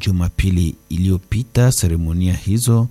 Jumapili iliyopita. Seremonia hizo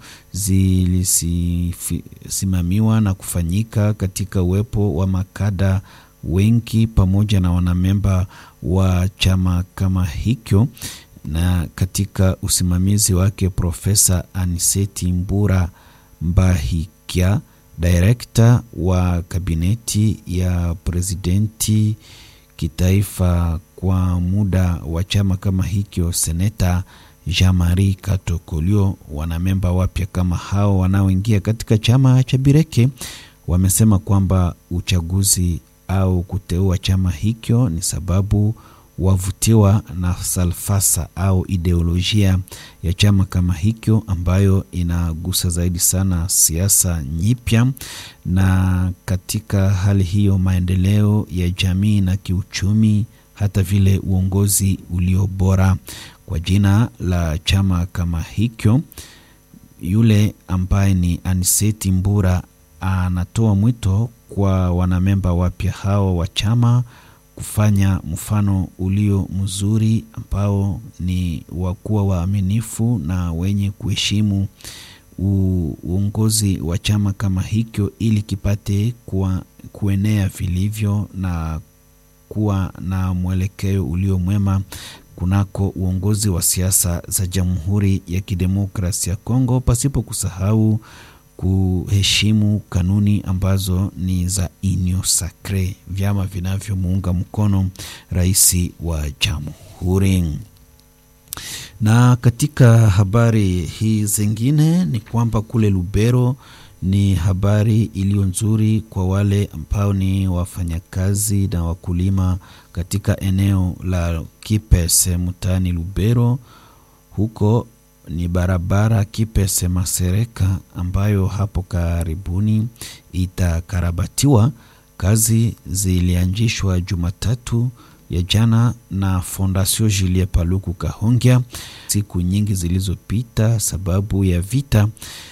zilisimamiwa na kufanyika katika uwepo wa makada wengi pamoja na wanamemba wa chama kama hicho, na katika usimamizi wake Profesa Aniseti Mbura Mbahikia, direkta wa kabineti ya presidenti kitaifa kwa muda wa chama kama hicho, seneta Jean-Marie Katokolio. Wanamemba wapya kama hao wanaoingia katika chama cha Bireke wamesema kwamba uchaguzi au kuteua chama hicho ni sababu wavutiwa na falsafa au ideolojia ya chama kama hicho ambayo inagusa zaidi sana siasa nyipya, na katika hali hiyo maendeleo ya jamii na kiuchumi, hata vile uongozi ulio bora. Kwa jina la chama kama hicho, yule ambaye ni Aniseti Mbura anatoa mwito kwa wanamemba wapya hao wa chama kufanya mfano ulio mzuri ambao ni wakuwa waaminifu na wenye kuheshimu uongozi wa chama kama hicho, ili kipate kuwa, kuenea vilivyo na kuwa na mwelekeo ulio mwema kunako uongozi wa siasa za Jamhuri ya Kidemokrasia ya Kongo, pasipo kusahau kuheshimu kanuni ambazo ni za Union Sacre, vyama vinavyomuunga mkono rais wa jamhuri. Na katika habari hii zingine ni kwamba kule Lubero ni habari iliyo nzuri kwa wale ambao ni wafanyakazi na wakulima katika eneo la Kipese mtaani Lubero huko ni barabara Kipese Masereka ambayo hapo karibuni itakarabatiwa. Kazi zilianzishwa Jumatatu ya jana na Fondation Julie Paluku Kahongya siku nyingi zilizopita, sababu ya vita.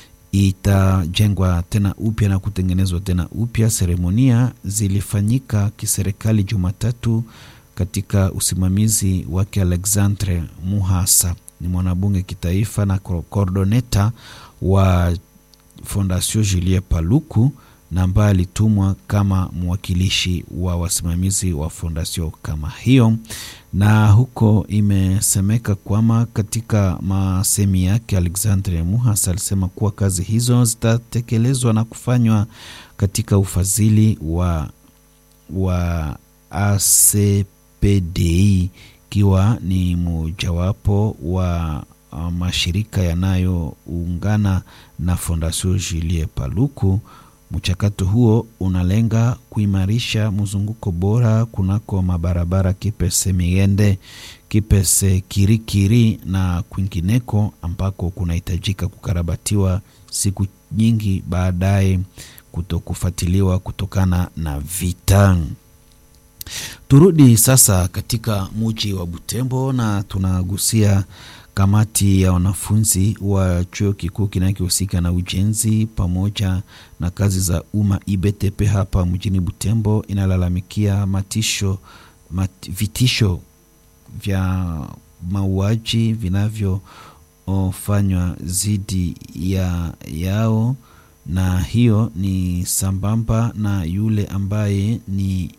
Itajengwa tena upya na kutengenezwa tena upya. Seremonia zilifanyika kiserikali Jumatatu katika usimamizi wake Alexandre Muhasa ni mwanabunge kitaifa na kordoneta wa Fondation Julie Paluku na ambaye alitumwa kama mwakilishi wa wasimamizi wa fondation kama hiyo. Na huko imesemeka kwamba katika masemi yake Alexandre Muhas alisema kuwa kazi hizo zitatekelezwa na kufanywa katika ufadhili wa, wa ACPDI ikiwa ni mojawapo wa uh, mashirika yanayoungana na Fondation Julie Paluku. Mchakato huo unalenga kuimarisha mzunguko bora kunako mabarabara Kipese Miende, Kipese Kirikiri na kwingineko ambako kunahitajika kukarabatiwa siku nyingi baadaye kutokufuatiliwa kutokana na vita. Turudi sasa katika muji wa Butembo na tunagusia kamati ya wanafunzi wa chuo kikuu kinachohusika na ujenzi pamoja na kazi za umma IBTP hapa mjini Butembo inalalamikia matisho mat, vitisho vya mauaji vinavyofanywa dhidi ya yao, na hiyo ni sambamba na yule ambaye ni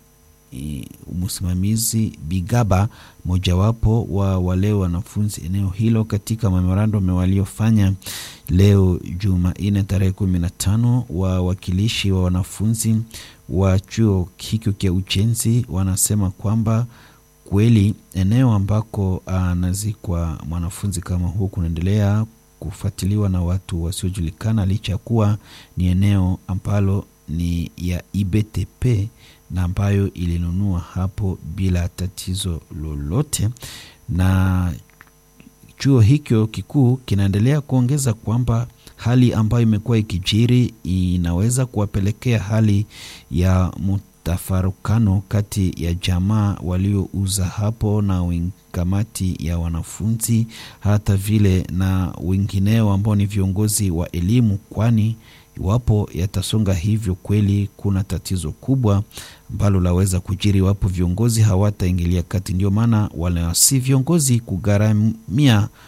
msimamizi Bigaba, mojawapo wa wale wanafunzi eneo hilo, katika memorandum waliofanya leo Jumanne tarehe kumi na tano, wawakilishi wa wanafunzi wa chuo hicho cha ujenzi wanasema kwamba kweli eneo ambako anazikwa mwanafunzi kama huo kunaendelea kufuatiliwa na watu wasiojulikana, licha ya kuwa ni eneo ambalo ni ya IBTP na ambayo ilinunua hapo bila tatizo lolote. Na chuo hicho kikuu kinaendelea kuongeza kwamba hali ambayo imekuwa ikijiri inaweza kuwapelekea hali ya mtafarukano kati ya jamaa waliouza hapo na kamati ya wanafunzi, hata vile na wengineo ambao ni viongozi wa elimu, kwani iwapo yatasonga hivyo, kweli kuna tatizo kubwa ambalo laweza kujiri iwapo viongozi hawataingilia kati. Ndio maana wale si viongozi kugharamia